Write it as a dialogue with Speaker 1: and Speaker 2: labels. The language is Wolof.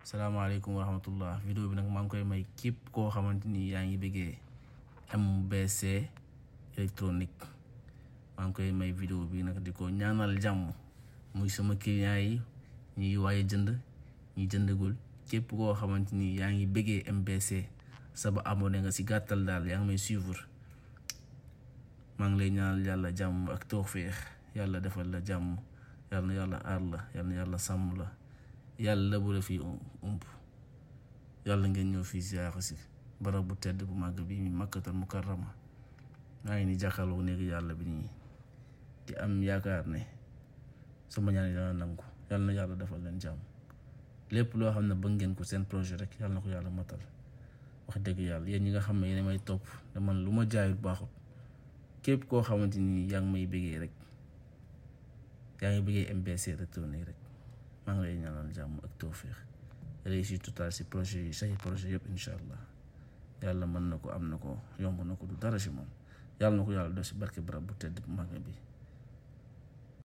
Speaker 1: salaamaaleykum wa rahmatullah vidéo bi nag maa ngi koy may képp koo xamante ni yaa ngi bëggee MBC électronique maa ngi koy may vidéo bi nag di ko ñaanal jàmm muy sama client yi ñuy waaye jënd ñi jëndagul képp koo xamante ni yaa ngi bëggee MBC saba abonné nga si gàttal daal yaa ngi may suivre maa ngi lay ñaanal yàlla jàmm ak tawféex yàlla defal la jàmm yàlla na yàlla aar la yàlla na yàlla sàmm la yàlla bu la fi ump yàlla ngeen ñëw fii ziyaara si barab bu tedd bu màgg bi mi makkatal mukarrama maa ngi ni jàkkaarloo néegi yàlla bi nii di am yaakaar ne sama ñaan yi dana nangu yàlla na yàlla defal leen jàmm lépp loo xam ne bëgg ngeen ko seen projet rek yàlla na ko yàlla matal wax dëgg yàlla yéen ñi nga xam ne yéen may topp te man lu ma jaayut baaxut képp koo xamante ni yaa ngi may bëggee rek yaa ngi bëggee MBC électronique rek maa ngi lay ñaanal jàmm ak tawféex réussite totale si projet yi say projet yëpp incha allah yàlla mën na ko am na ko yomb na ko du dara si moom yàlla na ko yàlla def si barke barab bu tedd bu mag bi